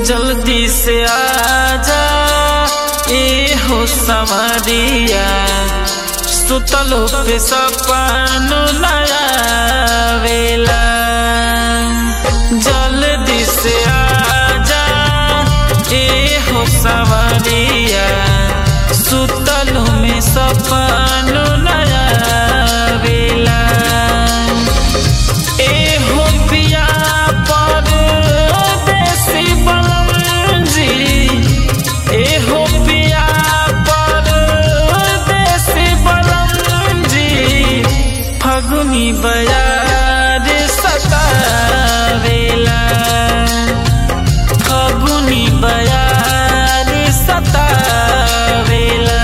जल्दी से आजा ए हो समरिया सुतलो पे सपन नयावेला जल्दी से आजा ए हो समरिया सुतलो में सपन नयावेला ए हो पिया परदेसी बलमजी ए हो पिया परदेसी बलमजी फगुनी बयार सतावेला फगुनी बयार सतावेला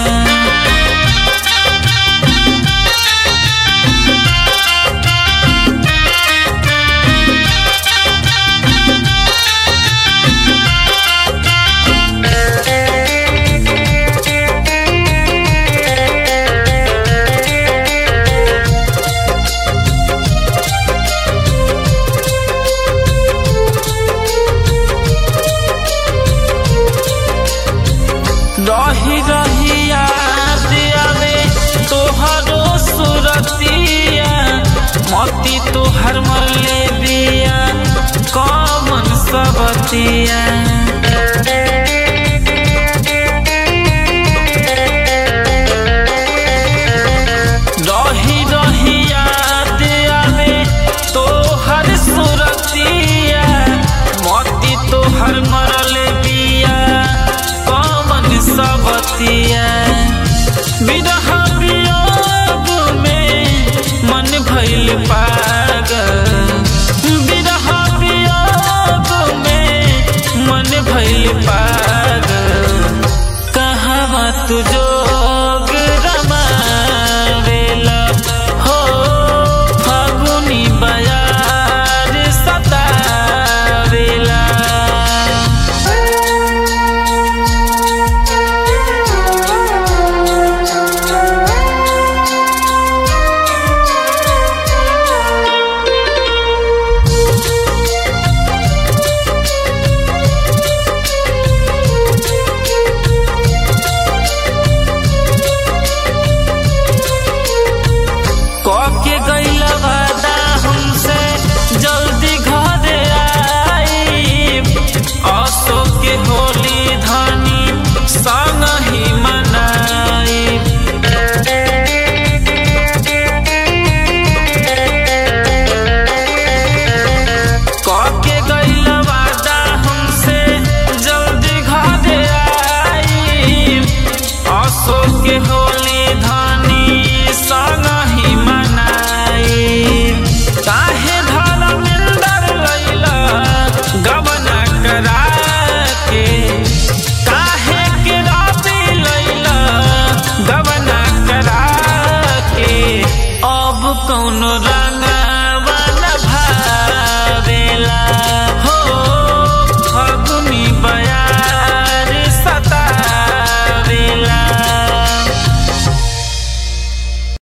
रही रही याद आवे तोहरो सुरतिया मती तोहर मरले बिया कमन सबतिया रही रही याद आवे तोहर सुरतिया मती तोहर मरले बिया कमन सबतिया विरह वियोग में मन भइल पागल विरह वियोग में मन भइल पागल कहवा तू जोग रमावेला हो फागुनी बयार सतावेला कके गइल वादा हमसे जल्दी घरे आई असो के होली धनी संग ही मनाई कके गइल वादा हमसे जल्दी घरे आई असो के होली धनी संग ही मनाई काहे धर्मेंद्र लैला गबना करा